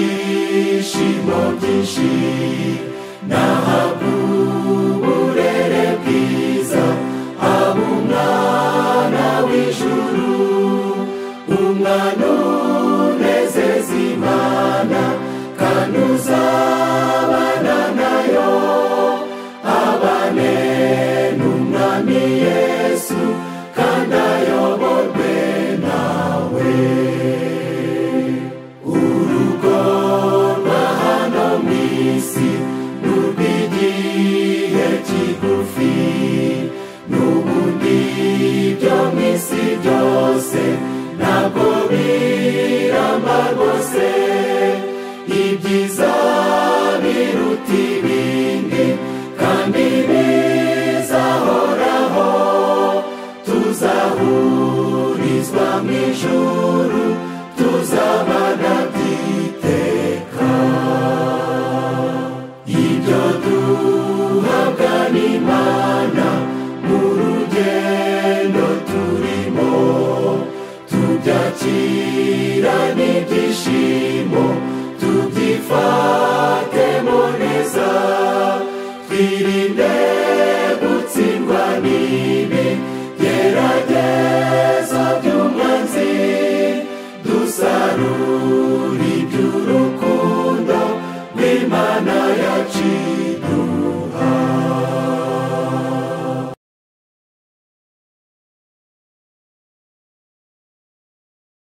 byishimo byinshi nahabwa uburere bwiza haba umwana w'ijuru umwana unezeza imana kandi uzabana nayo abane n'umwami yesu kandi ayoborwe nawe urugo rwa hano mu isi n'urw'igihe kigufi n'ubundi byo mu isi byose ntabwo biramba rwose ibyiza biruta ibindi kandi bizahoraho tuzahurizwa mu ijuru tuzabana by'iteka ibyo duhabwa n'imana mu rugendo turimo tubyakira n'ibyishimo